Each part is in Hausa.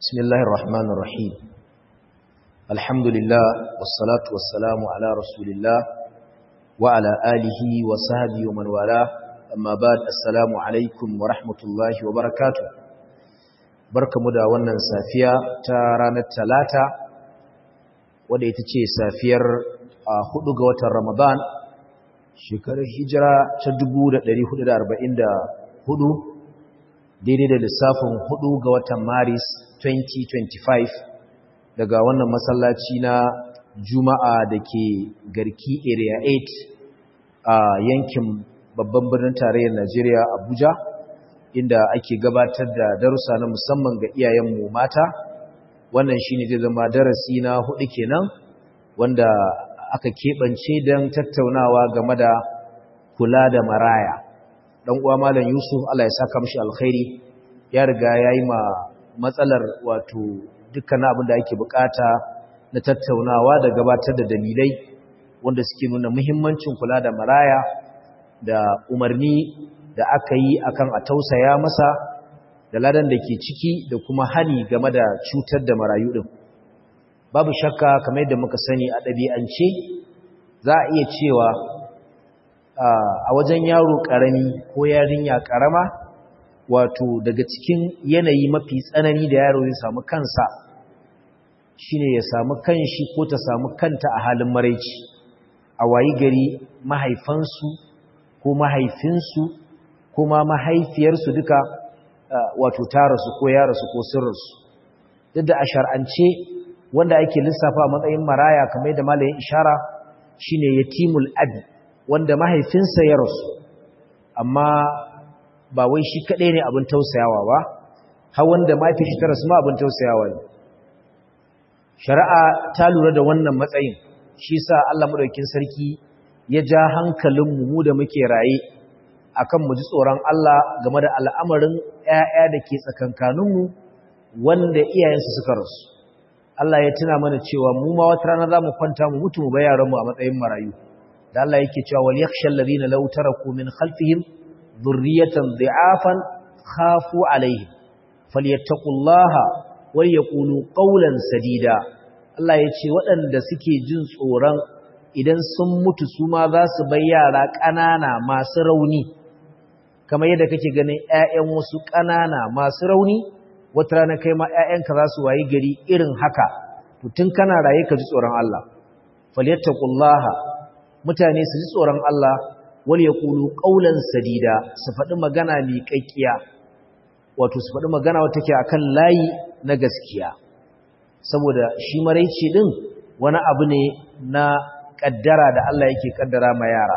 بسم الله الرحمن الرحيم الحمد لله والصلاة والسلام على رسول الله وعلى آله وصحبه ومن والاه أما بعد السلام عليكم ورحمة الله وبركاته barkamu da wannan safiya ta ranar talata wadda ita ce safiyar hudu ga watan ramadan shekarar hijira ta 1444 daidai da lissafin hudu ga watan maris 2025 daga wannan masallaci na juma'a da ke garki area 8 a yankin babban birnin tarayyar najeriya abuja inda ake gabatar da darussa na musamman ga iyayenmu mata wannan shine zai zama darasi na hudu kenan wanda aka keɓance don tattaunawa game da kula da maraya dan uwa malam Yusuf Allah ya saka mishi alkhairi ya riga yayi ma matsalar wato dukkan abin da ake bukata na tattaunawa da gabatar da dalilai wanda suke nuna muhimmancin kula da maraya da umarni da aka yi akan a tausaya masa da ladan da ke ciki da kuma hani game da cutar da marayu din babu shakka kamar yadda muka sani a ɗabi'ance za a iya cewa a wajen yaro ƙarami ko yarinya ƙarama wato daga cikin yanayi mafi tsanani da yaro ya samu kansa shine ya samu kanshi ko ta samu kanta a halin maraici a wayi gari mahaifansu ko mahaifinsu ko ma mahaifiyarsu duka wato tarasu ko yarasu ko sirrinsu duk da a shar'ance wanda ake lissafa matsayin maraya kamar yadda malayin ishara shine yatimul abi wanda mahaifinsa ya rasu amma ba wai shi kaɗai ne abin tausayawa ba har wanda mahaifin shi ta rasu ma abin tausayawa ne shari'a ta lura da wannan matsayin shi sa Allah madaukakin sarki ya ja hankalinmu mu da muke raye akan mu ji tsoron Allah game da al'amarin ƴaƴa da ke tsakankaninmu wanda iyayensu suka rasu Allah ya tuna mana cewa mu ma wata rana za mu kwanta mu mutu mu bar yaranmu a matsayin marayu da Allah yake cewa wal yakhshal ladina law taraku min khalfihim dhurriyatan dha'afan khafu alaihim falyattaqullaha wal yaqulu qawlan sadida Allah yace waɗanda suke jin tsoron idan sun mutu su ma za su bar yara ƙanana masu rauni kamar yadda kake ganin ƴaƴan wasu ƙanana masu rauni wata rana kai ma ƴaƴanka za su wayi gari irin haka to tun kana raye ka ji tsoron Allah falyattaqullaha mutane su ji tsoron Allah wal yaqulu qawlan sadida su faɗi magana mai kakkiya wato su faɗi magana wata take akan layi na gaskiya saboda shi maraici din wani abu ne na kaddara da Allah yake kaddara ma yara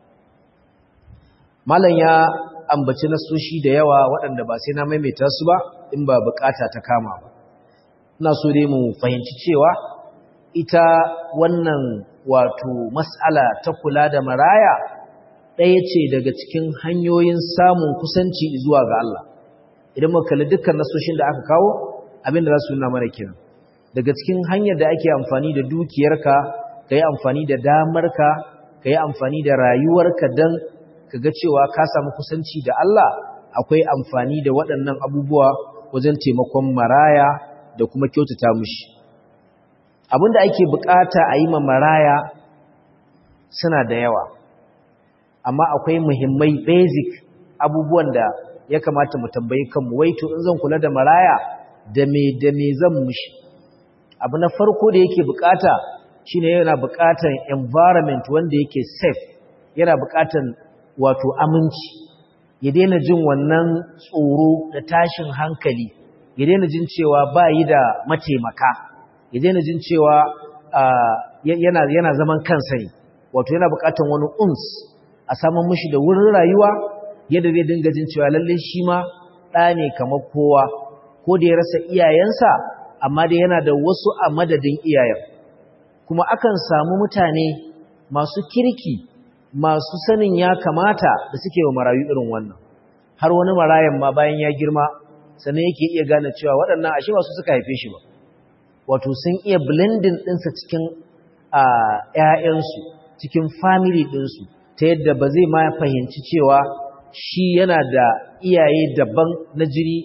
malam ya ambaci nasoshi da yawa waɗanda ba sai na maimaita su ba in ba bukata ta kama ba ina so dai mu fahimci cewa ita wannan wato mas'ala ta kula da maraya ɗaya ce daga cikin hanyoyin samun kusanci zuwa ga Allah idan muka kalli dukkan nasoshin da aka kawo abin da za su nuna mana kenan daga cikin hanyar da ake amfani da dukiyarka ka yi amfani da damarka ka yi amfani da rayuwarka don ka ga cewa ka samu kusanci da Allah akwai amfani da waɗannan abubuwa wajen taimakon maraya da kuma kyautata mushi abin da ake bukata a yi ma maraya suna da yawa amma akwai muhimmai basic abubuwan da ya kamata mu tambayi kanmu wai to in zan kula da maraya da me da me zan mushi abu na farko da yake bukata shine yana bukatan environment wanda yake safe yana bukatan wato aminci ya daina jin wannan tsoro da tashin hankali ya daina jin cewa ba yi da mataimaka ya daina jin cewa yana, yana zaman kansa ne wato yana bukatan wani uns a saman mashi da wurin rayuwa yadda zai dinga jin cewa lalle shi ma ɗa ne kamar kowa ko da ya rasa iyayensa amma dai yana da wasu a madadin iyayen kuma akan samu mutane masu kirki masu sanin ya kamata da suke wa marayu irin wannan har wani marayan ma bayan ya girma sannan yake iya gane cewa waɗannan ashe ba su suka haife shi ba wato sun iya blending ɗinsa cikin ‘ya'yansu cikin family ɗinsu ta yadda ba zai ma fahimci cewa shi yana da iyaye daban na jiri ko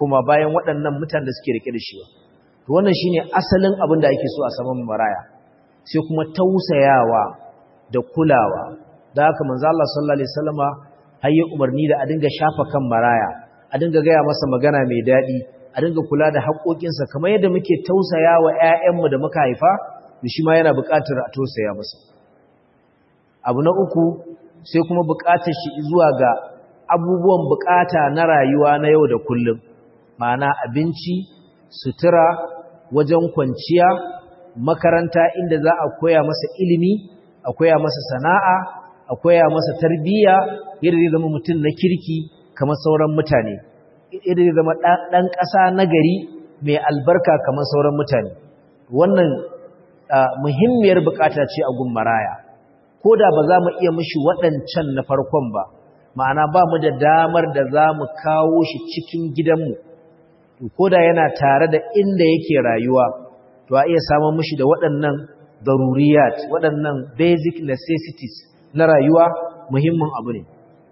kuma bayan waɗannan mutanen da suke rike da shi ba to wannan shine asalin abin da ake so a saman maraya sai kuma tausayawa da kulawa da haka manzo Allah sallallahu alaihi wasallama hayya umarni da a dinga shafa kan maraya a dinga gaya masa magana mai daɗi a dinga kula da haƙoƙinsa kamar yadda muke tausaya wa ‘ya'yanmu da muka haifa da shi ma yana buƙatar a tausaya masa abu na uku sai kuma buƙatar shi zuwa ga abubuwan buƙata na rayuwa na yau da kullum ma'ana abinci sutura wajen kwanciya makaranta inda za a koya masa ilimi a koya masa sana'a a koya masa tarbiyya yadda zai zama mutum na kirki kamar sauran mutane yadda zai zama ɗan ƙasa na gari mai albarka kamar sauran mutane wannan muhimmiyar bukata ce a gun maraya ko da ba za mu iya mishi waɗancan na farkon ba ma'ana ba mu da damar da za mu kawo shi cikin gidanmu ko da yana tare da inda yake rayuwa to a iya samun mishi da waɗannan daruriyat waɗannan basic necessities na rayuwa muhimmin abu ne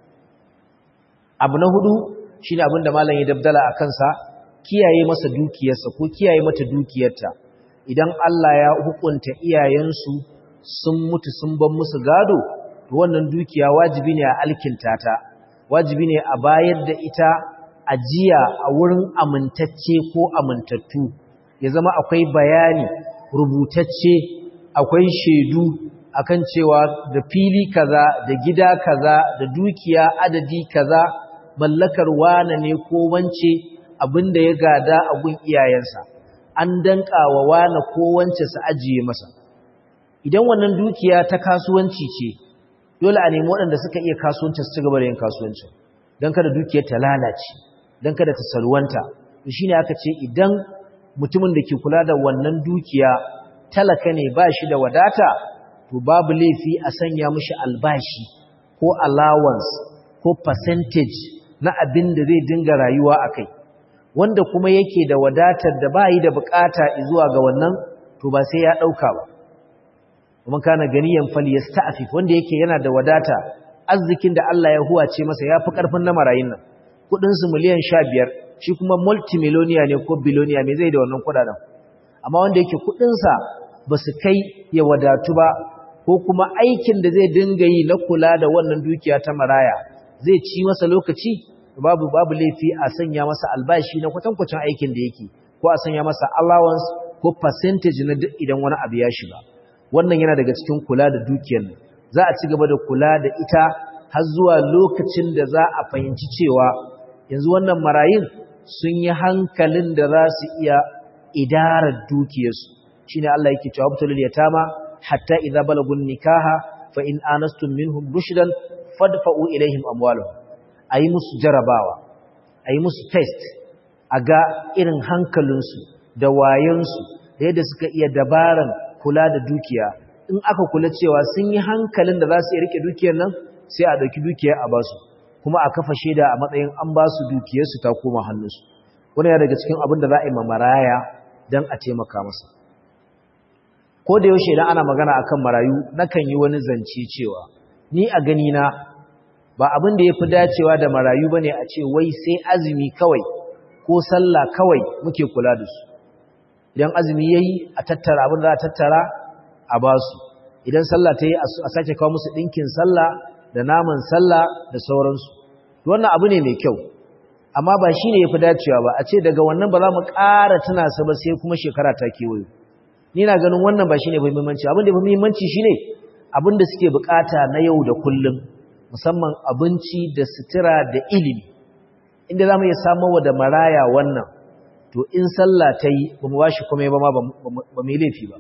abu na hudu shi ne abin da malam ya dabdala a kansa kiyaye masa dukiyarsa ko kiyaye mata dukiyarta idan Allah ya hukunta iyayensu sun mutu sun ban musu gado to wannan dukiya wajibi ne a alkinta ta wajibi ne a bayar da ita ajiya a wurin amintacce ko amintattu ya zama akwai bayani rubutacce akwai shaidu akan cewa da fili kaza da gida kaza da dukiya adadi kaza mallakar wane ne ko wance abinda ya gada a gun iyayensa an danka wa wane ko wance su ajiye masa idan wannan dukiya ta kasuwanci ce dole a nemi waɗanda suka iya kasuwanci su ci gaba da yin kasuwanci don kada dukiyar ta lalace don kada ta salwanta to shine aka ce idan mutumin da ke kula da wannan dukiya talaka ne ba shi da wadata to babu laifi a sanya mishi albashi ko allowance ko percentage na abin da zai dinga rayuwa a kai wanda kuma yake da wadatar da ba yi da bukata zuwa ga wannan to ba sai ya ɗauka ba kuma kana ganiyan fali ya sta'afif wanda yake yana da wadata arzikin da Allah ya huwace masa ya fi ƙarfin na marayin nan kuɗinsu miliyan sha biyar shi kuma multimiloniya ne ko biloniya me zai da wannan kuɗaɗen amma wanda yake kuɗinsa ba su kai ya wadatu ba ko kuma aikin da zai dinga yi na kula da wannan dukiya ta maraya zai ci masa lokaci babu babu laifi a sanya masa albashi na kwatankwacin aikin da yake ko a sanya masa allowance ko percentage na duk idan wani abu ya shiga wannan yana daga cikin kula da dukiyar nan za a ci gaba da kula da ita har zuwa lokacin da za a fahimci cewa yanzu wannan marayun sun yi hankalin da za su iya idarar dukiyarsu shine Allah yake cewa abtul yatama hatta idza balagun nikaha fa in anastum minhum rushdan fadfa'u ilaihim amwalahum ayi musu jarabawa ayi musu test aga irin hankalinsu da wayansu da yadda suka iya dabaran kula da dukiya in aka kula cewa sun yi hankalin da za su iya rike dukiyar nan sai a dauki dukiyar a basu kuma a kafa shaida a matsayin an ba su dukiyarsu ta koma hannunsu wani ya daga cikin abin da za a yi mamaraya don a taimaka masa ko da yaushe idan ana magana akan marayu nakan yi wani zance cewa ni a gani na ba abin da yafi dacewa da marayu bane a ce wai sai azumi kawai ko sallah kawai muke kula da su idan azumi yayi a tattara abin da za a tattara a ba su idan sallah ta yi a sake kawo musu dinkin sallah da naman sallah da sauransu wannan abu ne mai kyau amma ba shine yafi dacewa ba a ce daga wannan ba za mu ƙara tuna sa ba sai kuma shekara ta kewayo ni na ganin wannan ba shine muhimmanci abin da muhimmanci shine abin da suke bukata na yau da kullum musamman abinci da sutura da ilimi inda zamu iya samu da maraya wannan to in sallah ta yi ba mu bashi komai ba ma ba mu laifi ba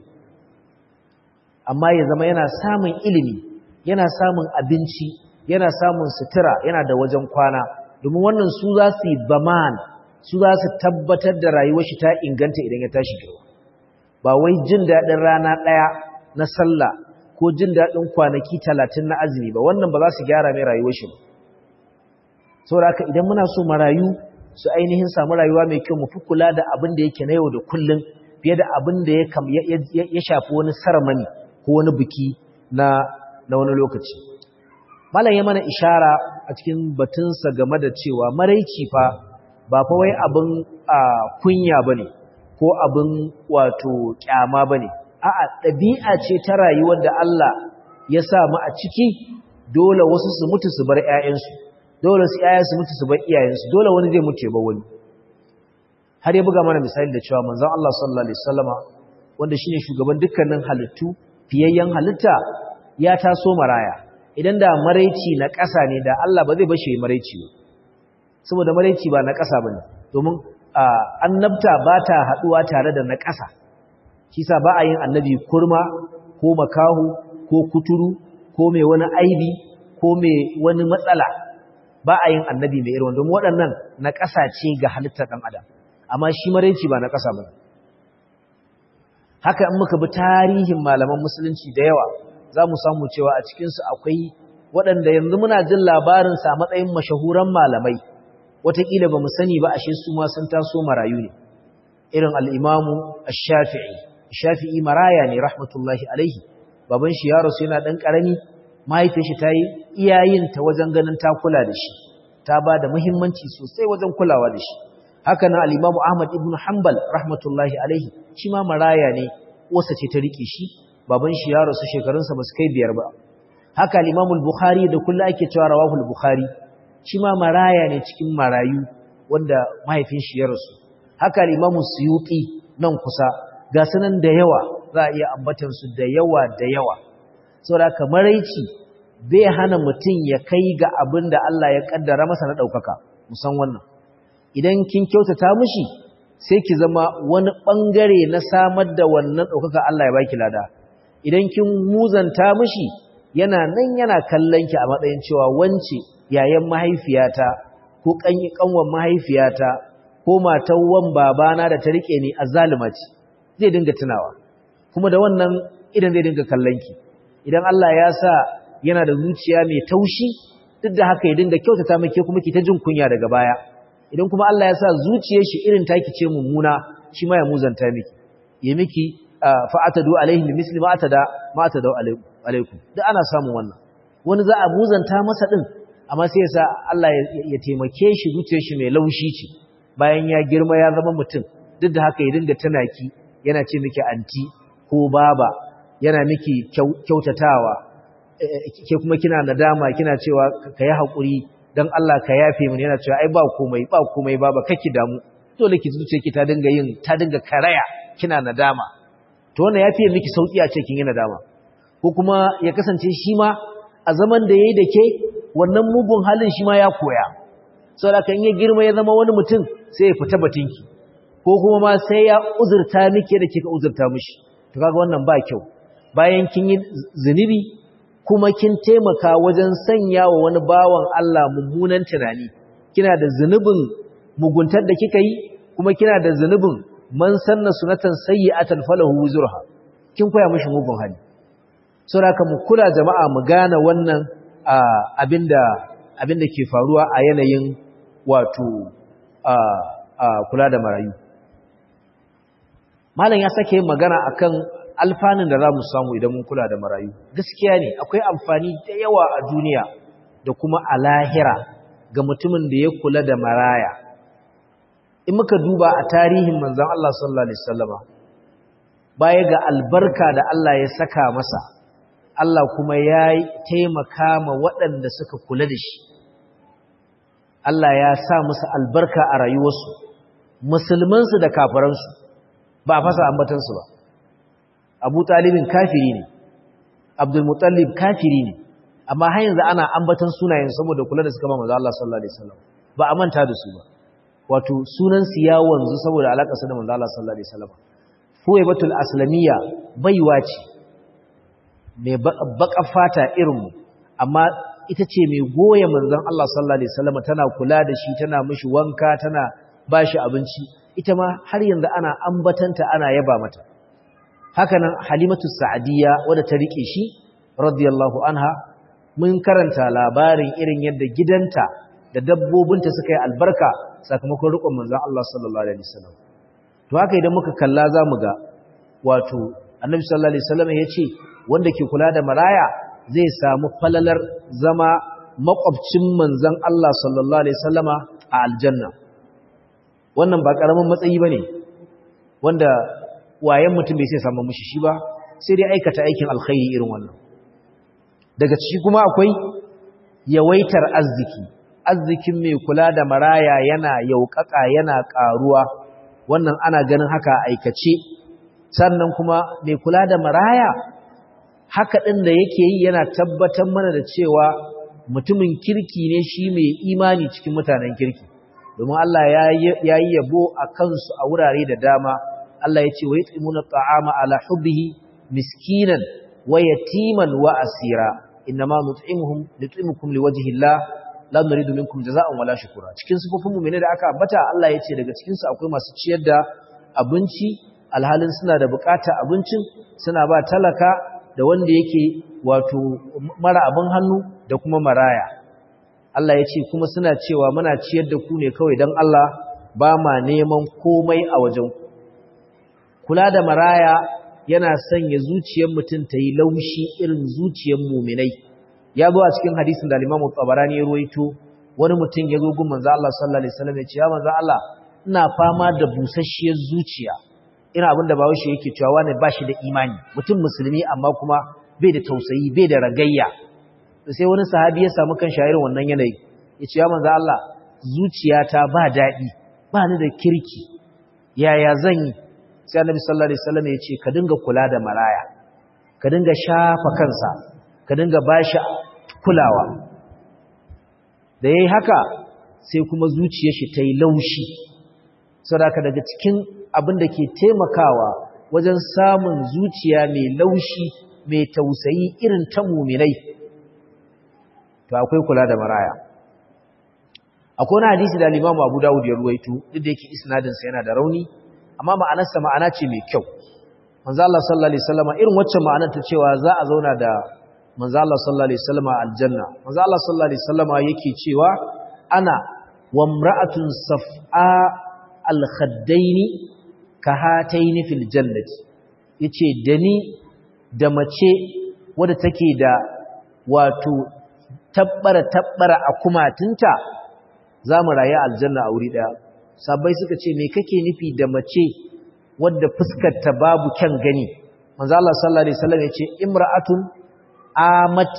amma ya zama yana samun ilimi yana samun abinci yana samun sutura yana da wajen kwana domin wannan su za su yi baman su za su tabbatar da rayuwar shi ta inganta idan ya tashi girma ba wai jin daɗin rana ɗaya na sallah ko jin daɗin kwanaki talatin na azumi ba wannan ba za su gyara mai rayuwar shi ba saboda haka idan muna so marayu su ainihin samu rayuwa mai kyau mu fi kula da abin da yake na yau da kullum fiye da abin da ya shafi wani saramani ko wani biki na na wani lokaci malam ya mana ishara a cikin batunsa game da cewa maraici fa ba fa wai abin kunya bane ko abin wato kyama bane a'a ɗabi'a ce ta rayuwar da Allah ya sa mu a ciki dole wasu su mutu su bar ƴaƴansu dole su ƴaƴa su mutu su bar iyayensu dole wani zai mutu ya bar wani har ya buga mana misali da cewa manzon Allah sallallahu alaihi wasallama wanda shine shugaban dukkanin halittu fiyayyen halitta ya taso maraya idan da maraici na ƙasa ne da Allah ba zai bashi maraici ba saboda maraici ba na ƙasa bane domin annabta ba ta haduwa tare da na ƙasa kisa ba a yin annabi kurma ko makahu ko kuturu ko mai wani aibi ko mai wani matsala ba a yin annabi mai irin domin waɗannan na ƙasa ce ga halittar ɗan adam amma shi maraici ba na ƙasa ba haka in muka bi tarihin malaman musulunci da yawa za mu samu cewa a cikinsu akwai waɗanda yanzu muna jin labarinsa a matsayin mashahuran malamai wataƙila ba mu sani ba ashe su ma sun taso marayu ne irin al'imamu shafi'i shafi'i maraya ne rahmatullahi alaihi baban shi ya rasu yana ɗan ƙarami mahaifin shi ta yi iyayinta wajen ganin ta kula da shi ta ba da muhimmanci sosai wajen kulawa da shi haka nan al-Imam Ahmad ibn Hanbal rahmatullahi alaihi shi ma maraya ne wasa ce ta rike shi baban shi ya rasu shekarunsa ba su kai biyar ba haka al-Imam al-Bukhari da kullu ake cewa rawahu al-Bukhari shi ma maraya ne cikin marayu wanda mahaifin shi ya rasu haka al-Imam Suyuti nan kusa ga sanan da yawa za a iya ambatan su da yawa da yawa saboda haka maraici bai hana mutum ya kai ga abin da Allah ya kaddara masa na daukaka musan wannan idan kin kyautata mishi sai ki zama wani bangare na samar da wannan ɗaukaka Allah ya baki lada idan kin muzanta mishi yana nan yana kallon ki a matsayin cewa wance yayan mahaifiyata ko kanyi kanwan mahaifiyata ko matan wan babana da ta rike ni azzalima ce zai dinga tunawa kuma da wannan idan zai dinga kallon ki idan Allah ya sa yana da zuciya mai taushi duk da haka ya dinga kyautata miki kuma ki ta jin kunya daga baya idan kuma Allah ya sa zuciyar shi irin taki ce mummuna shi ma ya muzanta miki ya miki fa'atadu alaihi bi misli ma atada ma atada alaikum duk ana samun wannan wani za a muzanta masa din amma sai ya sa Allah ya taimake shi zuciyar shi mai laushi ce bayan ya girma ya zama mutum duk da haka ya dinga tunaki yana ce miki anti ko baba yana miki kyautatawa ke kuma kina nadama kina cewa ka yi haƙuri don Allah ka yafe mini yana cewa ai ba komai ba komai ba ba kake damu dole ki zuce ki ta dinga yin ta dinga karaya kina nadama to wannan yafe miki sauki a ce kin yi nadama ko kuma ya kasance shi ma a zaman da yayi da ke wannan mugun halin shi ma ya koya saboda kan ya girma ya zama wani mutum sai ya fita batinki ko kuma ma sai ya uzurta miki da kika uzurta mishi to kaga wannan ba kyau bayan kin yi zunubi kuma kin taimaka wajen sanya wa wani bawan Allah mummunan tunani kina da zunubin muguntar da kika yi kuma kina da zunubin man sanna sunatan sayyi'atan falahu wuzurha kin koya mishi mugun hali saboda mu kula jama'a mu gane wannan abinda abinda ke faruwa a yanayin wato kula da marayu malam ya sake magana akan alfanun da za mu samu idan mun kula da marayu gaskiya ne akwai amfani da yawa a duniya da kuma a lahira ga mutumin da ya kula da maraya in muka duba a tarihin manzon Allah sallallahu alaihi wasallama baya ga albarka da Allah ya saka masa Allah kuma ya taimaka ma waɗanda suka kula da shi Allah ya sa musu albarka a rayuwarsu musulmansu da kafiransu ba a fasa ambatansu ba abu talibin kafiri ne abdulmutallib kafiri ne amma har yanzu ana ambatan sunayen saboda kula da suka ba manzo Allah sallallahu alaihi wasallam ba a manta da su ba wato sunan su ya wanzu saboda alakar su da manzo Allah sallallahu alaihi wasallam fuwaibatul aslamiyya baiwa ce mai baka fata irin mu amma ita ce mai goye manzon Allah sallallahu alaihi wasallam tana kula da shi tana mishi wanka tana bashi abinci ita ma har yanzu ana ambatanta ana yaba mata hakanan halimatu sa'adiyya wadda ta rike shi radiyallahu anha mun karanta labarin irin yadda gidanta da dabbobinta suka yi albarka sakamakon rikon manzon Allah sallallahu alaihi wasallam to haka idan muka kalla zamu ga wato annabi sallallahu alaihi wasallam yace wanda ke kula da maraya zai samu falalar zama makwabcin manzon Allah sallallahu alaihi wasallama a aljanna wannan ba karamin matsayi bane wanda wayan mutum bai sai samu mushi shi ba sai dai aikata aikin alkhairi irin wannan daga ciki kuma akwai yawaitar arziki arzikin mai kula da maraya yana yaukaka yana karuwa wannan ana ganin haka aikace sannan kuma mai kula da maraya haka ɗin da yake yi yana tabbatar mana da cewa mutumin kirki ne shi mai imani cikin mutanen kirki domin Allah ya yi yabo a kansu a wurare da dama Allah ya ce wa yut'imuna ta'ama ala hubbihi miskinan wa yatiman wa asira innama nut'imuhum nut'imukum liwajhi Allah la nuridu minkum jazaa'an wala shukura cikin sifofin mu'mini da aka ambata Allah ya ce daga cikin su akwai masu ciyar da abinci alhalin suna da bukatar abincin suna ba talaka da wanda yake wato mara abin hannu da kuma maraya Allah ya ce kuma suna cewa muna ciyar da ku ne kawai don Allah ba ma neman komai a wajen kula da maraya yana sanya zuciyar mutum ta yi laushi irin zuciyar muminai ya zo a cikin hadisin da Imam Tabarani ya ruwaito wani mutum ya zo gun manzo Allah sallallahu alaihi wasallam ya ce ya manzo Allah ina fama da busasshiyar zuciya ina abin da bawo shi yake cewa wani bashi da imani mutum musulmi amma kuma bai da tausayi bai da ragayya sai wani sahabi ya samu kan shayirin wannan yanayi ya ce ya manzo Allah zuciyata ba daɗi ba ni da kirki yaya zan yi sai annabi sallallahu alaihi wasallam ya ce ka dinga kula da maraya ka dinga shafa kansa ka dinga bashi kulawa da yayi haka sai kuma zuciyar shi ta yi laushi saboda daga cikin abin da ke taimakawa wajen samun zuciya mai laushi mai tausayi irin ta muminai to akwai kula da maraya akwai wani hadisi da Imam Abu Dawud ya ruwaito duk da yake isnadin sa yana da rauni amma ma'anarsa ma'ana ce mai kyau manzo Allah sallallahu alaihi wasallam irin wacce ma'anar ta cewa za a zauna da manzo Allah sallallahu alaihi wasallam a aljanna manzo Allah sallallahu alaihi wasallam yake cewa ana wa imra'atun saf'a al-khaddaini ka hataini fil jannati yace da ni da mace wadda take da wato tabbara tabbara a kumatinta za mu rayu aljanna a wuri daya sabai suka ce me kake nufi da mace wadda fuskar ta babu kyan gani manzo Allah sallallahu alaihi wasallam yace imra'atun amat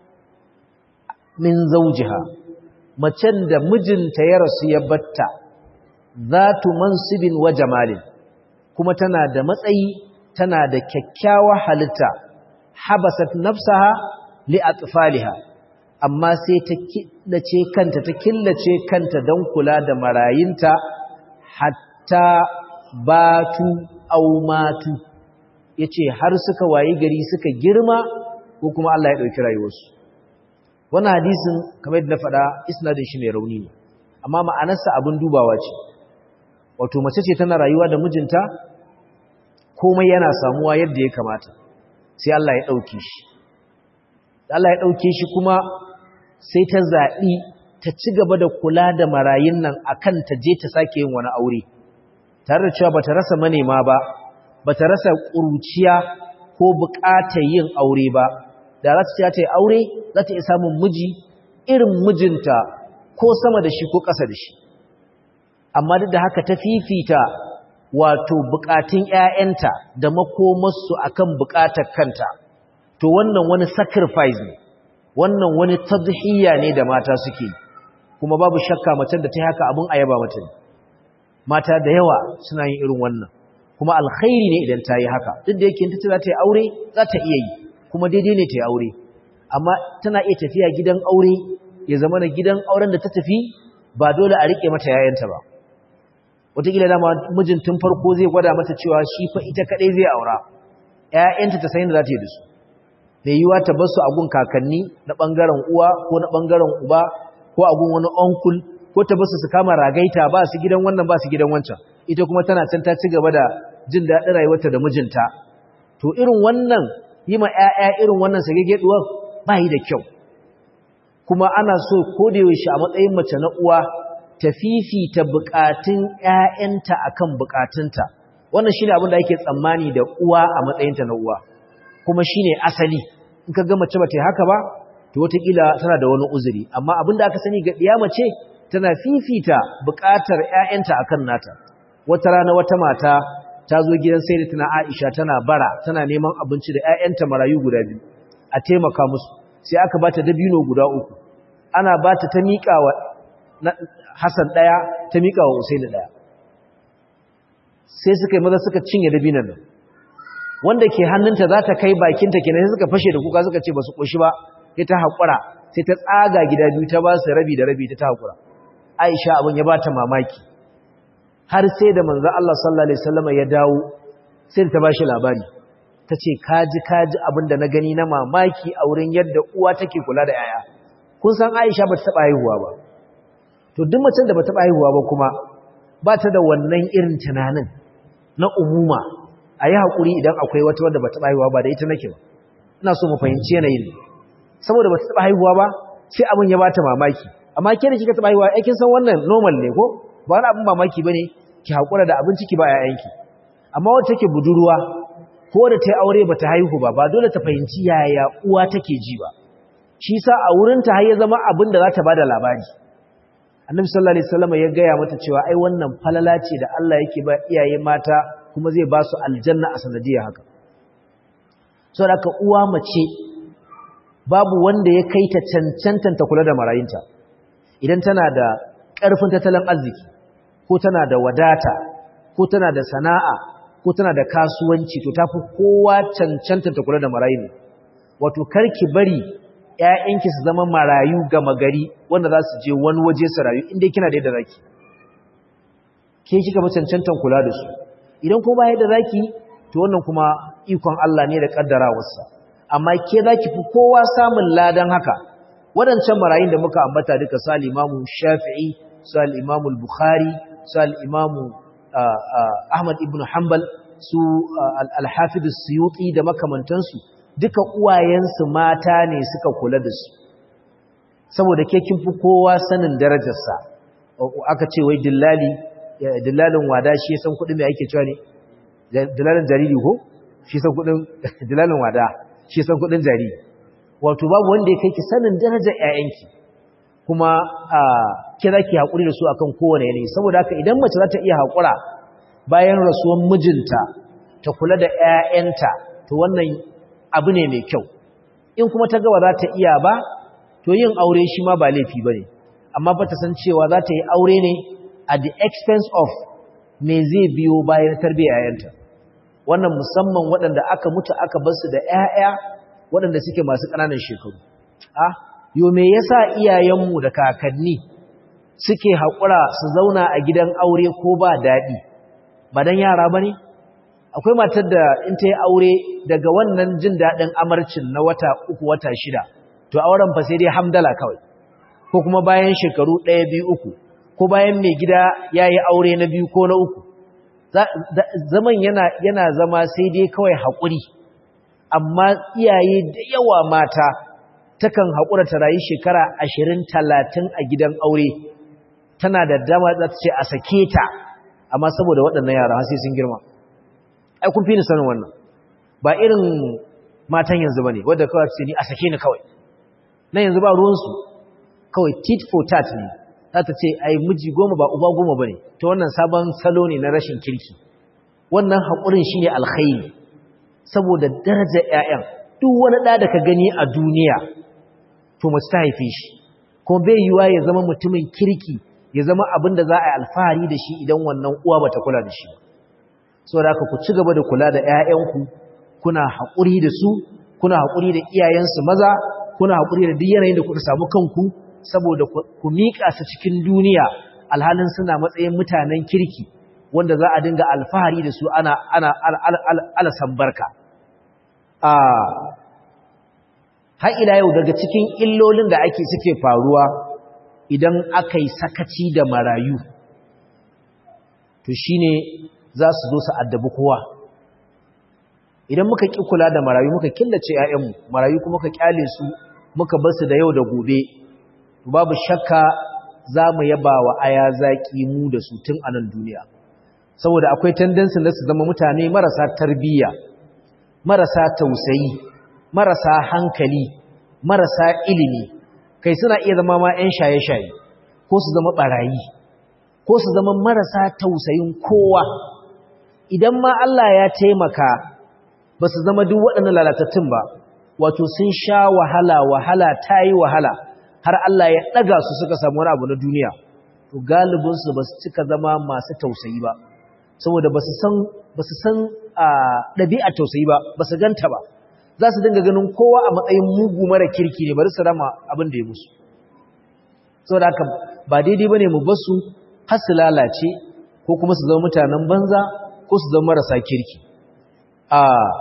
min zawjiha macen da mijinta ya rasu ya batta zatu mansibin wa jamalin kuma tana da matsayi tana da kyakkyawar halitta habasat nafsaha li atfaliha amma sai ta killace kanta ta killace kanta don kula da marayinta hatta batu au matu yace har suka wayi gari suka girma ko kuma Allah ya dauki rayuwarsu wannan hadisin kamar yadda na faɗa isnadin shi mai rauni ne amma ma'anarsa abin dubawa ce wato mace ce tana rayuwa da mijinta komai yana samuwa yadda ya kamata sai Allah ya ɗauke shi Allah ya ɗauke shi kuma sai ta zaɓi ta ci gaba da kula da marayun nan akan ta je ta sake yin wani aure tare da cewa bata rasa manema ba bata rasa ƙuruciya ko buƙatar yin aure ba da za ta ta yi aure za ta iya samun miji irin mijinta ko sama da shi ko ƙasa da shi amma duk da haka ta fifita wato bukatun ƴaƴanta da makomarsu akan bukatar kanta to wannan wani sacrifice ne wannan wani tadhiya ne da mata suke kuma babu shakka macen da ta yi haka abun ayaba mata ne mata da yawa suna yin irin wannan kuma alkhairi ne idan ta yi haka duk da yake ta za ta yi aure za ta iya yi kuma daidai ne ta yi aure amma tana iya tafiya gidan aure ya zama na gidan auren da ta tafi ba dole a rike mata yayanta ba wataƙila dama mijin tun farko zai gwada mata cewa shi fa ita kaɗai zai aura ‘ya'yanta ta sayin da za ta yi da su mai yiwa ta basu a gun kakanni na ɓangaren uwa ko na ɓangaren uba ko a gun wani onkul ko ta basu su kama ragaita ba su gidan wannan ba su gidan wancan ita kuma tana can ta ci gaba da jin daɗin rayuwarta da mijinta to irin wannan yi ma ‘ya'ya irin wannan sagege ɗuwar ba yi da kyau kuma ana so ko da yaushe a matsayin mace na uwa ta fifita bukatun ‘ya'yanta a kan bukatunta, wannan shi ne abin da ake tsammani da uwa a matsayinta na uwa, kuma shi ne asali, in ka ga mace ba ta haka ba, to wataƙila tana da wani uzuri, amma abin da aka sani ga ɗiya mace tana fifita buƙatar ƴaƴanta akan nata wata rana wata mata ta zo gidan sayyidatina Aisha tana bara tana neman abinci da ƴaƴanta marayu guda biyu a taimaka musu sai aka bata dabino guda uku ana bata ta miƙa wa Hassan ɗaya ta miƙa wa Usaini ɗaya sai suka yi maza suka cinye dabinan nan wanda ke hannunta za ta kai bakinta kenan sai suka fashe da kuka suka ce ba su ƙoshi ba sai ta haƙura sai ta tsaga gida biyu ta ba su rabi da rabi ta ta haƙura aisha abin ya ba ta mamaki har sai da manzo Allah sallallahu alaihi wasallam ya dawo sai ta ba shi labari ta ce kaji kaji abin da na gani na mamaki a wurin yadda uwa take kula da yaya kun san aisha ba ta taɓa haihuwa ba to duk macen da ba taɓa haihuwa ba kuma ba ta da wannan irin tunanin na umuma a yi haƙuri idan akwai wata wadda ba taɓa haihuwa ba da ita nake ba ina so mu fahimci yanayin saboda ba ta taɓa haihuwa ba sai abin ya bata mamaki amma ke da kika taɓa haihuwa ai kin san wannan normal ne ko ba wani abin mamaki bane ki haƙura da abin ciki ba ƴaƴanki amma wata take budurwa ko da ta yi aure ba ta haihu ba ba dole ta fahimci yaya uwa take ji ba shi sa a wurin ta har ya zama abin da za ta bada labari annabi sallallahu alaihi wasallam ya gaya mata cewa ai wannan falala ce da Allah yake ba iyaye mata kuma zai ba su aljanna a sanadiyar haka sau da uwa mace babu wanda ya kai ta cancantanta kula da marayinta idan tana da ƙarfin tattalin arziki ko tana da wadata ko tana da sana'a ko tana da kasuwanci to tafi kowa cancantanta kula da marayin wato karki bari ‘ya'yanki su zama marayu gama gari wanda za su je wani waje su rayu inda kina da yadda zaki ke kika ba cancantan kula da su idan ko ba yadda zaki to wannan kuma ikon Allah ne da kaddarawarsa amma ke zaki fi kowa samun ladan haka wadancan marayun da muka ambata duka su al-Imamu Shafi'i su al-Imamu Bukhari su al-Imamu Ahmad ibn Hanbal su al-Hafiz Suyuti da makamantansu duka uwayensu mata ne suka kula da su saboda ke kin fi kowa sanin darajarsa aka ce wai dillali dillalin wada shi ya san kuɗin mai ake cewa ne dillalin jariri ko shi san kuɗin dillalin wada shi san kuɗin jariri wato babu wanda ya kai ki sanin darajar ƴaƴanki kuma a ke za ki haƙuri da su akan kowane yanayi saboda haka idan mace za ta iya haƙura bayan rasuwan mijinta ta kula da ƴaƴanta to wannan abu ne mai kyau in kuma ta gawa za ta iya ba to yin aure shi ma ba laifi ba ne amma ba ta san cewa za ta yi aure ne at the expense of me zai biyo bayan tarbiyyar yayanta wannan musamman waɗanda aka mutu aka bar su da ƴaƴa waɗanda suke masu ƙananan shekaru ah yo me yasa iyayenmu da kakanni suke haƙura su zauna a gidan aure ko ba daɗi ba dan yara bane akwai matar da in ta yi aure daga wannan jin daɗin amarcin na wata uku wata shida to auren fa sai dai hamdala kawai ko kuma bayan shekaru ɗaya biyu uku ko bayan mai gida ya yi aure na biyu ko na uku zaman yana, yana zama sai dai kawai haƙuri amma iyaye da yawa mata takan haƙura ta rayu shekara ashirin talatin a gidan aure tana da dama za ta ce a sake ta amma saboda waɗannan yara sai sun girma ai kun fi ni sanin wannan ba irin matan yanzu ba ne wadda kawai ce ni a sake ni kawai na yanzu ba ruwansu kawai tit for tat ne za ta ce ai miji goma ba uba goma ba ne ta wannan sabon salo ne na rashin kirki wannan haƙurin shi ne alkhairi saboda darajar 'ya'yan duk wani ɗa da ka gani a duniya to mace ta haife shi kuma bai yiwa ya zama mutumin kirki ya zama abin da za a yi alfahari da shi idan wannan uwa ba ta kula da shi saboda haka ku ci gaba da kula da 'ya'yanku kuna haƙuri da su kuna haƙuri da iyayensu maza kuna haƙuri da duk yanayin da kuka samu kanku saboda ku miƙa su cikin duniya alhalin suna matsayin mutanen kirki wanda za a dinga alfahari da su ana ana alasan barka har ila yau daga cikin illolin da ake suke faruwa idan aka yi sakaci da marayu to shine za su zo su addabi kowa idan muka ƙi kula da marayu muka killace 'ya'yanmu marayu kuma ka kyale su muka bar su da yau da gobe babu shakka za mu yaba wa aya zaƙi mu da su tun a nan duniya saboda akwai tendensin da su zama mutane marasa tarbiyya marasa tausayi marasa hankali marasa ilimi kai suna iya zama ma 'yan shaye-shaye ko ko su zama barayi ko su zama marasa tausayin kowa idan ma Allah ya taimaka ba su zama duk waɗannan lalatattun ba wato sun sha wahala wahala ta yi wahala har Allah ya ɗaga su suka samu wani abu na duniya to galibinsu ba su cika zama masu tausayi ba saboda ba su san ɗabi'a tausayi ba ba su ganta ba za su dinga ganin kowa a matsayin mugu mara kirki ne bari su rama abin da ya musu saboda haka ba daidai ba ne mu basu har su lalace ko kuma su zama mutanen banza ko su zama marasa kirki a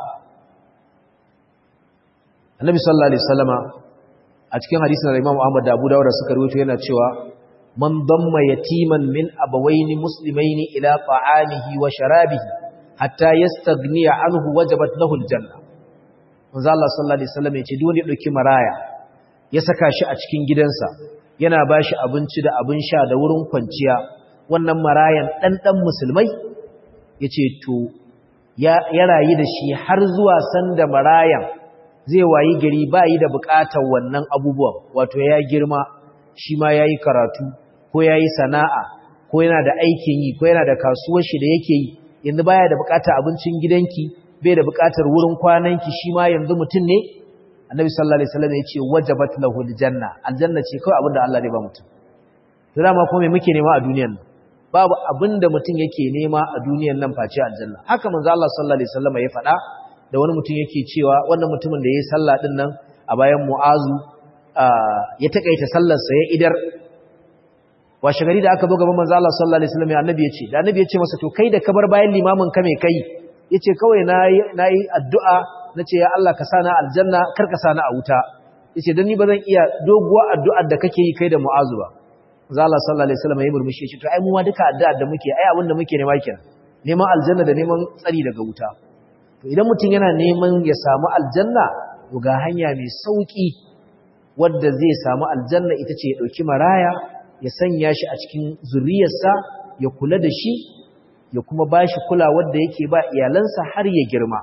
annabi sallallahu alaihi wasallama a cikin hadisin da Imam Ahmad da Abu Dawud suka rawaito yana cewa man damma yatiman min abawaini muslimaini ila ta'amihi wa sharabihi hatta yastaghniya anhu wajabat lahu aljanna manzo Allah sallallahu alaihi wasallam ya ce duk wanda ya dauki maraya ya saka shi a cikin gidansa yana bashi abinci da abin sha da wurin kwanciya wannan marayan dan dan musulmai yace to ya rayu da shi har zuwa sanda marayan zai wayi gari ba yi da bukatar wannan abubuwan wato ya girma shi ma ya yi karatu ko ya yi sana'a ko yana da aikin yi ko yana da kasuwar shi da yake yi yanzu baya da bukatar abincin gidanki bai da bukatar wurin kwananki shi ma yanzu mutum ne annabi sallallahu alaihi wasallam ya ce wajabat lahu aljanna aljanna ce kawai abinda Allah ne ba mutum to dama ko me muke nema a duniyar nan babu abinda mutum yake nema a duniyar nan face aljanna haka manzo Allah sallallahu alaihi wasallam ya faɗa da wani mutum yake cewa wannan mutumin da ya yi sallah ɗin nan a bayan mu'azu ya taƙaita sallarsa ya idar washe gari da aka zo gaban manzo Allah sallallahu alaihi wasallam annabi ya ce da annabi ya ce masa to kai da ka bar bayan limamin ka mai kai yace kawai nayi nayi addu'a nace ya Allah ka sana aljanna kar ka sana a wuta yace dan ni bazan iya doguwa addu'ar da kake yi kai da mu'azu ba manzo Allah sallallahu alaihi wasallam ya murmushi ya ce to ai mu ma duka addu'ar da muke ai abin da muke nema kenan neman aljanna da neman tsari daga wuta to idan mutum yana neman ya samu aljanna to ga hanya mai sauki wadda zai samu aljanna ita ce ya dauki maraya ya sanya shi a cikin zuriyarsa ya kula da shi ya kuma bashi kula wadda yake ba iyalansa har ya girma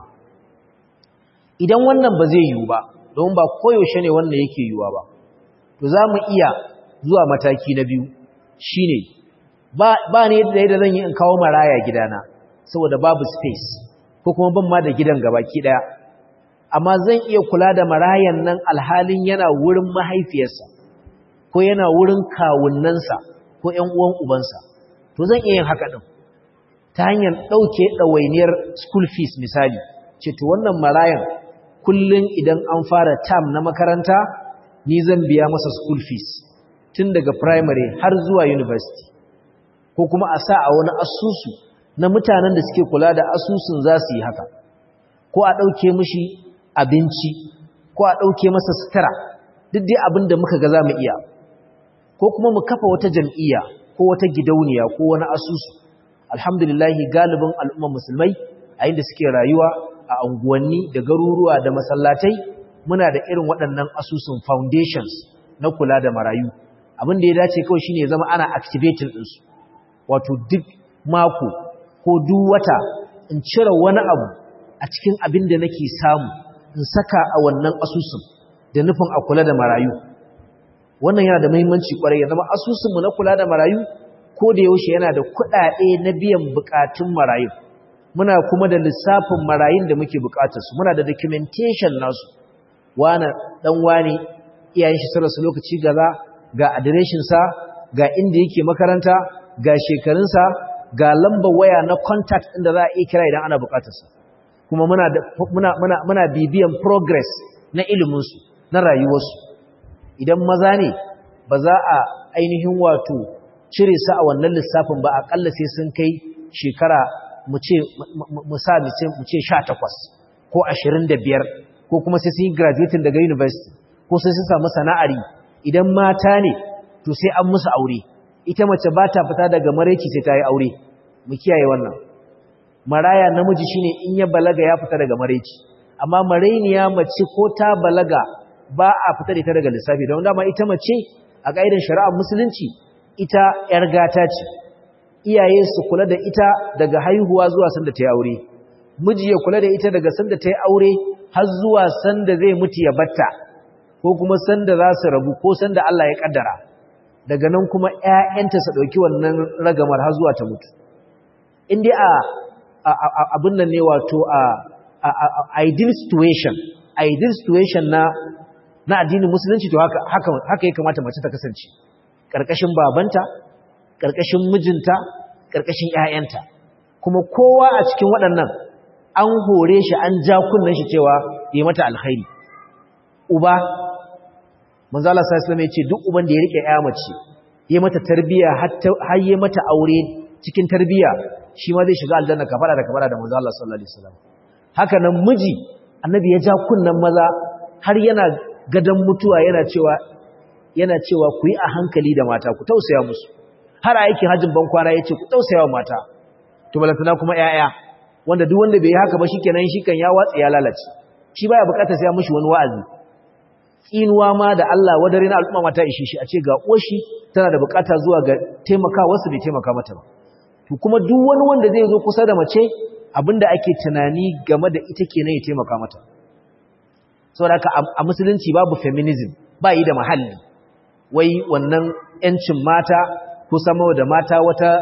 idan wannan ba zai yiwu ba don ba koyaushe ne wannan yake yiwuwa ba to za mu iya zuwa mataki na biyu shine ba ba ne da yadda zan yi in kawo maraya gidana saboda babu space ko kuma ban ma da gidan gabaki daya amma zan iya kula da marayan nan alhalin yana wurin mahaifiyarsa ko yana wurin kawunnansa ko ƴan uwan ubansa to zan iya yin haka din ta hanyar dauke dawainiyar school fees misali ce to wannan marayan kullun idan an fara term na makaranta ni zan biya masa school fees tun daga primary har zuwa university ko kuma a sa a wani asusu na mutanen da suke kula da asusun za su yi haka ko a ɗauke mashi abinci ko a ɗauke masa sutura duk dai abin da muka ga za mu iya ko kuma mu kafa wata jam'iyya ko wata gidauniya ko wani asusu alhamdulillahi galibin al'ummar musulmai a inda suke rayuwa a unguwanni da garuruwa da masallatai muna da irin waɗannan asusun foundations na kula da marayu abin da ya dace kawai shine ya zama ana activating ɗinsu wato duk mako ko duk wata in cire wani abu a cikin abin da nake samu in saka a wannan asusun da nufin a kula da marayu wannan yana da muhimmanci kwarai ya zama asusunmu na kula da marayu ko da yaushe yana da kuɗaɗe na biyan bukatun marayu muna kuma da lissafin marayun da muke bukatarsu muna da documentation nasu wane dan wane iyayen shi sarrafa lokaci gaza ga adireshinsa ga inda yake makaranta ga shekarunsa ga lambar waya na contact inda za a iya kira idan ana bukatarsa kuma muna, muna, muna, muna bibiyan progress na iliminsu na rayuwarsu idan maza ne ba za a ainihin wato cire su a wannan lissafin ba akalla sai sun kai shekara mu ce mu ce sha takwas ko ashirin da biyar ko kuma sai sun yi graduating daga university ko sai sun samu sana'ari idan mata ne to sai an musu aure ita mace ba ta fita daga maraici sai ta yi aure mu kiyaye wannan maraya namiji shine in ya balaga ya fita daga maraici amma marainiya mace ko ta balaga ba a fita da ita daga lissafi don dama ita mace a ƙa'idar shari'ar musulunci ita ‘yar gata ce iyaye su kula da ita daga haihuwa zuwa sanda ta yi aure miji ya kula da ita daga sanda ta yi aure har zuwa sanda zai mutu ya batta ko kuma sanda za su rabu ko sanda Allah ya kaddara daga nan kuma ƴaƴanta su ɗauki wannan ragamar har zuwa ta mutu in dai a abin nan ne wato a ideal situation ideal situation na na addinin musulunci to haka haka haka ya kamata mace ta kasance karkashin babanta karkashin mijinta karkashin ƴaƴanta kuma kowa a cikin waɗannan an hore shi an ja kunnen shi cewa yi mata alkhairi uba manzo Allah sallallahu alaihi wasallam duk uban da ya rike ƴa mace yi mata tarbiya har yi mata aure cikin tarbiya shi ma zai shiga aljanna kafara da kafara da manzo Allah sallallahu alaihi wasallam haka nan miji annabi ya ja kunnen maza har yana gadan mutuwa yana cewa yana cewa ku yi a hankali da mata ku tausaya musu har a aikin hajjin ban kwana yace ku tausaya wa mata to balantana kuma yaya wanda duk wanda bai yi haka ba shikenan shi kan ya watsa ya lalace shi baya bukatar sai ya mishi wani wa'azi tsinuwa ma da Allah wadare na al'umma mata ishe shi a ce ga uwarshi tana da bukata zuwa ga taimakawa su bai taimaka mata ba to kuma duk wani wanda zai zo kusa da mace abinda ake tunani game da ita kenan ya taimaka mata saboda haka a musulunci babu feminism ba yi da mahalli wai wannan yancin mata ko sama da mata wata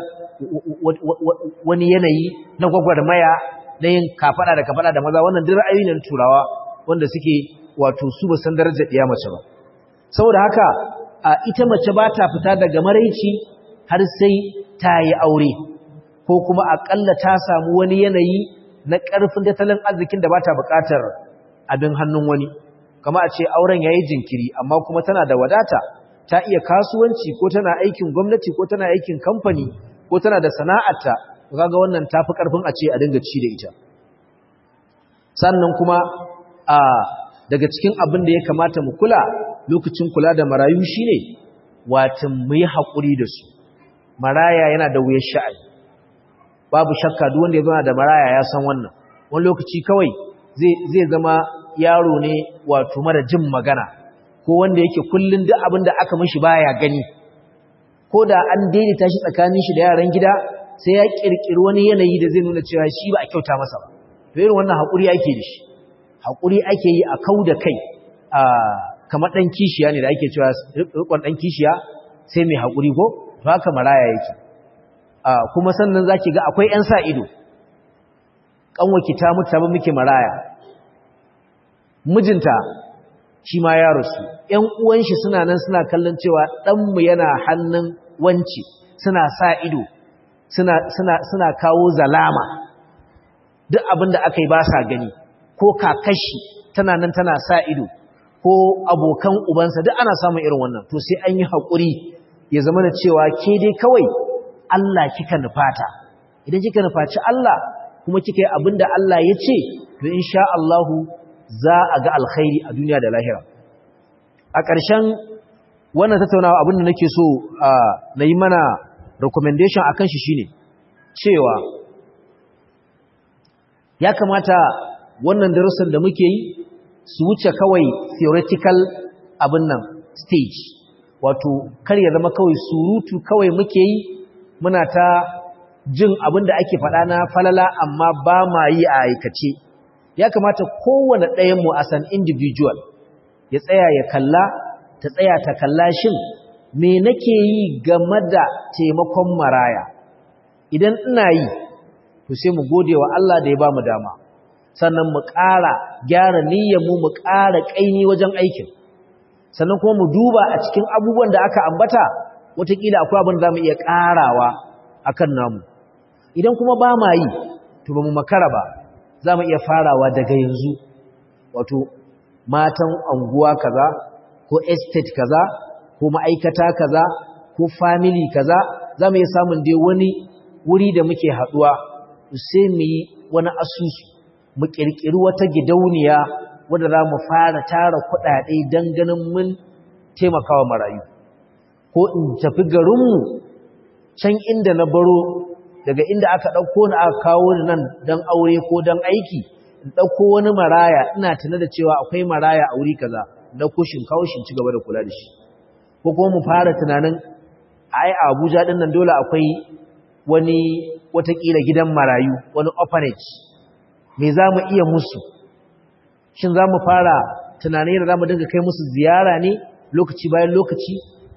wani yanayi na gwagwarmaya na yin kafada da kafada da maza wannan duk ra'ayoyi ne turawa wanda suke wato su ba san darajar ɗiya mace ba saboda haka a ita mace ba ta fita daga maraici har sai ta yi aure ko kuma aƙalla ta samu wani yanayi na ƙarfin tattalin arzikin da ba ta buƙatar abin hannun wani kama a ce auren ya yi jinkiri amma kuma tana da wadata ta iya kasuwanci ko tana aikin gwamnati ko tana aikin kamfani ko tana da sana'arta kaga wannan tafi ƙarfin a ce a dinga ci da ita sannan kuma a daga cikin abin da ya kamata mu kula lokacin kula da marayu shine watan mu yi haƙuri da su maraya yana da wuyar sha'ani babu shakka duk wanda ya zama da maraya ya san wannan wani lokaci kawai zai zama yaro ne wato mara jin magana ko wanda yake kullun duk abin da aka mishi baya gani ko da an daidaita shi tsakanin shi da yaran gida sai ya kirkiri wani yanayi da zai nuna cewa shi ba a kyauta masa ba to irin wannan haƙuri ake da shi haƙuri ake yi a kau da kai a kamar ɗan kishiya ne da ake cewa rikon ɗan kishiya sai mai haƙuri ko to haka maraya yake kuma sannan za ki ga akwai ‘yan sa ido ƙanwaki ta mutu ta muke maraya mijinta shi ma ya rasu ‘yan uwanshi suna nan suna kallon cewa ɗanmu yana hannun wanci suna sa ido suna kawo zalama duk abin da aka yi ba sa gani ko kakashi tana nan tana sa ido ko abokan ubansa duk ana samun irin wannan to sai an yi haƙuri ya zama da cewa ke dai kawai Allah kika nufata idan kika nufaci Allah kuma kika yi abinda Allah ya ce to insha Allahu za a ga alkhairi a duniya da lahira a ƙarshen wannan tattaunawa abinda nake so na yi mana recommendation akan shi shine cewa ya kamata wannan darussan da muke yi su wuce kawai theoretical abin nan stage wato kar ya zama kawai surutu kawai muke yi muna ta jin abin da ake faɗa na falala amma ba ma yi a aikace ya kamata kowane ɗayanmu a san individual ya tsaya ya kalla ta tsaya ta kalla shin me nake yi game da taimakon maraya idan ina yi to sai mu gode wa Allah da ya ba mu dama sannan mu ƙara gyara niyyarmu mu ƙara ƙaini wajen aikin sannan kuma mu duba a cikin abubuwan da aka ambata wataƙila akwai abin da za mu iya ƙarawa a kan namu idan kuma ba ma yi to ba mu makara ba za mu iya farawa daga yanzu wato matan anguwa kaza ko estate kaza ko ma'aikata kaza ko family kaza za mu iya samun dai wani wuri da muke haɗuwa sai mu yi wani asusu mu ƙirƙiri wata gidauniya wadda za mu fara tara kuɗaɗe don ganin mun taimakawa marayu ko in tafi garinmu can inda na baro daga inda aka ɗauko ni aka kawo ni nan don aure ko don aiki in ɗauko wani maraya ina tuna da cewa akwai maraya a wuri kaza ɗauko shin kawo shin ci gaba da kula da shi ko kuma mu fara tunanin ai a Abuja ɗin nan dole akwai wani watakila gidan marayu wani orphanage me za mu iya musu shin za mu fara tunanin da za mu dinga kai musu ziyara ne lokaci bayan lokaci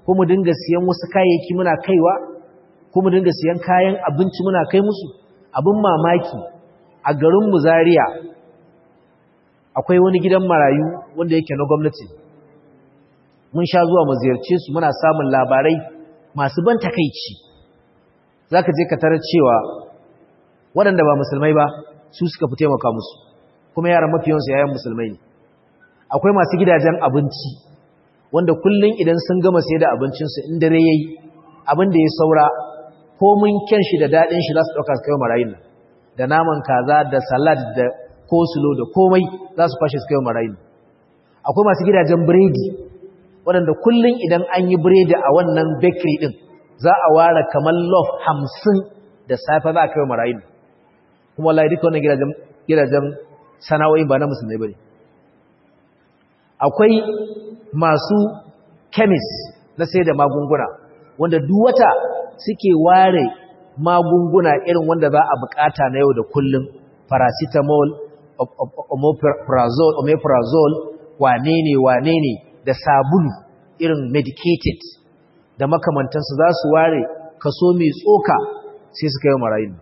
ko mu dinga siyan wasu kayayyaki muna kaiwa ko mu dinga siyan kayan abinci muna kai musu abin mamaki a garin mu Zaria akwai wani gidan marayu wanda yake na gwamnati mun sha zuwa mu ziyarce su muna samun labarai masu ban takeici zaka je ka tarar cewa waɗanda ba musulmai ba su suka fi taimaka musu kuma yaran mafiyansu yayan musulmai ne akwai masu gidajen abinci wanda kullum idan sun gama sai da abincinsu in dare yayi abin da ya saura ko mun kyan shi da daɗin shi za su ɗauka su kai marayun nan da naman kaza da salad da kosulo da komai za su kwashe su kai marayun akwai masu gidajen biredi waɗanda kullum idan an yi biredi a wannan bakery ɗin za a ware kamar loaf hamsin da safe za a kai marayun kuma wallahi duka wannan gidajen sana'o'in ba na musulmai ba ne akwai masu kemis na sai da magunguna wanda duwata suke ware magunguna irin wanda za a bukata na yau da kullum paracetamol omeprazole wane ne wane ne da sabulu irin medicated da makamantansu za su ware kaso mai tsoka sai su kai marayu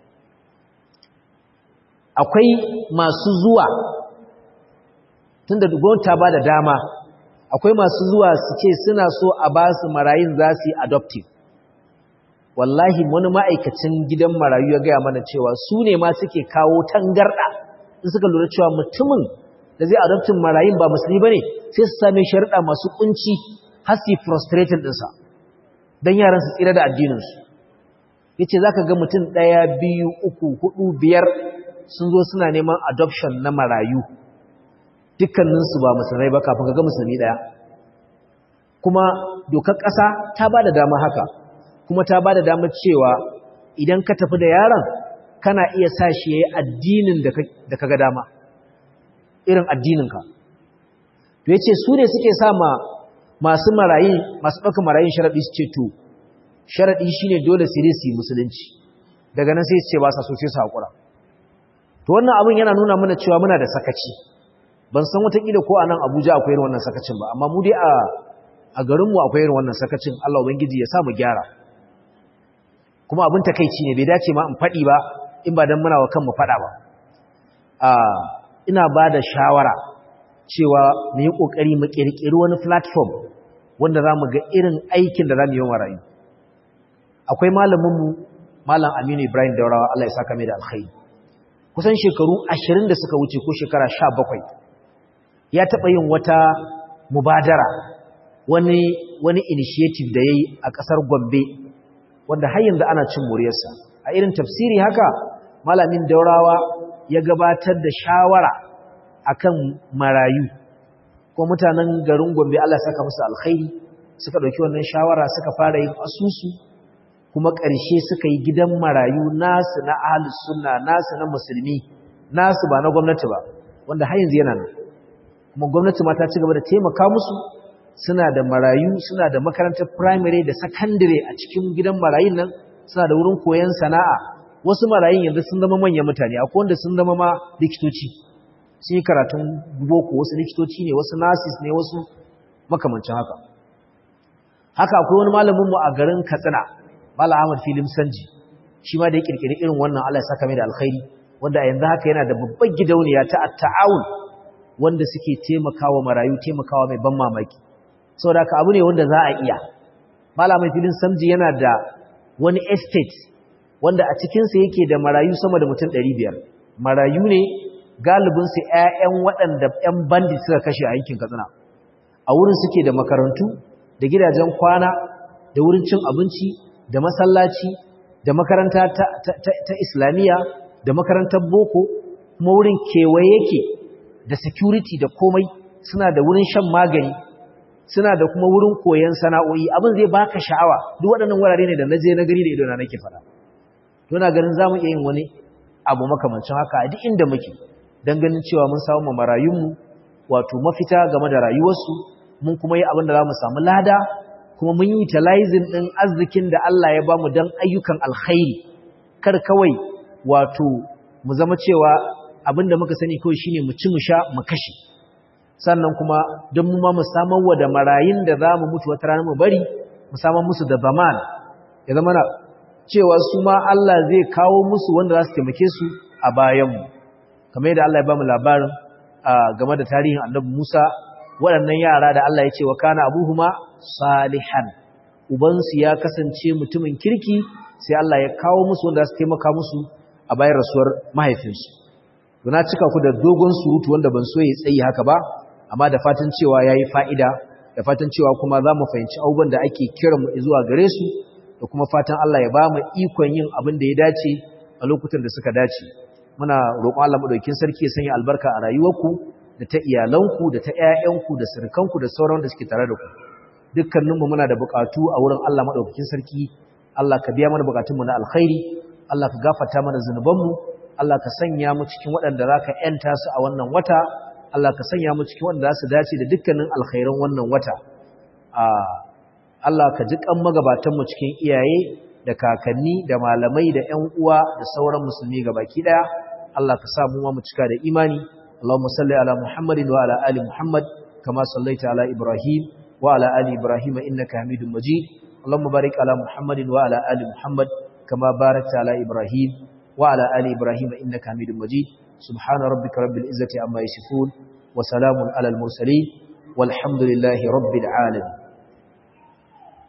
akwai masu zuwa tunda gwamnati ta ba da dama akwai masu zuwa su ce suna so a ba su marayun za su yi adoptive wallahi wani ma'aikacin gidan marayu ya gaya mana cewa su ne ma suke kawo tangarɗa in suka lura cewa mutumin da zai adoptin marayun ba musulmi ba ne sai su same sharuɗa masu ƙunci har su yi frustrated ɗinsa don yaran su tsira da addininsu ya ce za ka ga mutum ɗaya biyu uku hudu biyar sun zo suna neman adoption na marayu dukkaninsu ba musulmai ba kafin ga musulmi ɗaya kuma dokar ƙasa ta ba da dama haka kuma ta ba da damar cewa idan ka tafi da yaron kana iya sa shi ya yi addinin da ka ga dama irin addininka to ya ce su ne suke sa ma masu marayi masu ɗaukar marayin sharaɗi su ce to sharaɗi shi ne dole su yi musulunci daga nan sai su ce ba sa so sai su haƙura to wannan abin yana nuna mana cewa muna da sakaci ban san watakila ko a nan abuja akwai irin wannan sakacin ba amma mu dai a garinmu akwai irin wannan sakacin allah ubangiji ya sa mu gyara kuma abin takaici ne bai dace ma in faɗi ba in ba don muna wa kanmu faɗa ba ina ba da shawara cewa mu yi ƙoƙari mu ƙirƙiri wani platform wanda za mu ga irin aikin da za mu yi wa rayu akwai malaminmu malam aminu ibrahim daurawa allah ya saka mai da alkhairi kusan shekaru ashirin da suka wuce ko shekara sha bakwai ya taɓa yin wata mubadara wani wani initiative da ya yi a ƙasar gombe wanda har yanzu ana cin muryarsa a irin tafsiri haka malamin daurawa ya gabatar da shawara akan marayu ko mutanen garin gombe Allah saka musu alkhairi suka ɗauki wannan shawara suka fara yin asusu kuma ƙarshe suka yi gidan marayu nasu na ahlus sunna nasu na musulmi nasu ba na gwamnati ba wanda har yanzu yana nan kuma gwamnati ma ta ci gaba da taimaka musu suna da marayu suna da makarantar primary da secondary a cikin gidan marayun nan suna da wurin koyon sana'a wasu marayun yanzu sun zama manyan mutane akwai wanda sun zama ma likitoci sun yi karatun boko wasu likitoci ne wasu nurses ne wasu makamancin haka haka akwai wani malamin mu a garin Katsina Malam Ahmad Filim Sanji shi ma da ya kirkiri irin wannan Allah ya saka mai da alkhairi wanda a yanzu haka yana da babbar gidauniya ta at-ta'awun wanda suke taimakawa marayu taimakawa mai ban mamaki saboda haka abu ne wanda za a iya Malam Filin Sanji yana da wani estate wanda a cikin sa yake da marayu sama da mutum 500 marayu ne galibin su ƴaƴan waɗanda ƴan bandi suka kashe a yankin Katsina a wurin suke da makarantu da gidajen kwana da wurin cin abinci da masallaci da makaranta ta, ta, ta, ta islamiyya da makarantar boko kuma wurin kewaye yake da security da komai suna da wurin shan magani suna da kuma wurin koyon sana'o'i abin zai baka sha'awa duk waɗannan wurare ne da na je na gari da ido na nake fara to na ganin zamu iya yin wani abu makamancin haka a duk inda muke dan ganin cewa mun samu marayunmu wato mafita game da rayuwarsu mun kuma yi abin da za mu samu lada kuma mun yi utilizing ɗin arzikin da Allah ya ba mu don ayyukan alkhairi kar kawai wato mu zama cewa abin da muka sani kawai shine mu ci mu sha mu kashe sannan kuma don mu ma mu samar wa da marayun da za mu mutu wata rana mu bari mu samar musu da zaman ya zama na cewa su ma Allah zai kawo musu wanda za su taimake su a bayanmu kamar yadda Allah ya ba mu labarin game da tarihin annabi Musa waɗannan yara da Allah ya ce wa kana abuhuma salihan ubansu ya kasance mutumin kirki sai Allah ya kawo musu wanda za su taimaka musu a bayan rasuwar mahaifinsu na cika ku da dogon surutu wanda ban so ya tsayi haka ba amma da fatan cewa ya yi fa'ida da fatan cewa kuma za mu fahimci abubuwan da ake kira mu zuwa gare su da kuma fatan Allah ya ba mu ikon yin abin da ya dace a lokutan da suka dace muna roƙon Allah madaukakin sarki ya sanya albarka a rayuwarku da ta iyalanku da ta ƴaƴanku da sirkanku da sauran da suke tare da ku dukkaninmu muna da buƙatu a wurin Allah madaukakin sarki Allah ka biya mana buƙatunmu na alkhairi Allah ka gafarta mana zunubanmu Allah ka sanya mu cikin waɗanda za ka ‘yanta su a wannan wata, Allah ka sanya mu cikin waɗanda za su dace da dukkanin alkhairan wannan wata. Allah ka ji ƙan magabatanmu cikin iyaye da kakanni da malamai da ‘yan uwa da sauran musulmi baki ɗaya. Allah ka sa mu ma mu cika da imani. Allahumma salli ala Muhammadin wa ala ali Muhammad kama sallaita ala Ibrahim wa ala ali Ibrahim innaka Hamidum Majid. Allahumma barik ala Muhammadin wa ala ali Muhammad kama barakta ala Ibrahim وعلى آل إبراهيم إنك حميد مجيد سبحان ربك رب العزة عما يصفون وسلام على المرسلين والحمد لله رب العالمين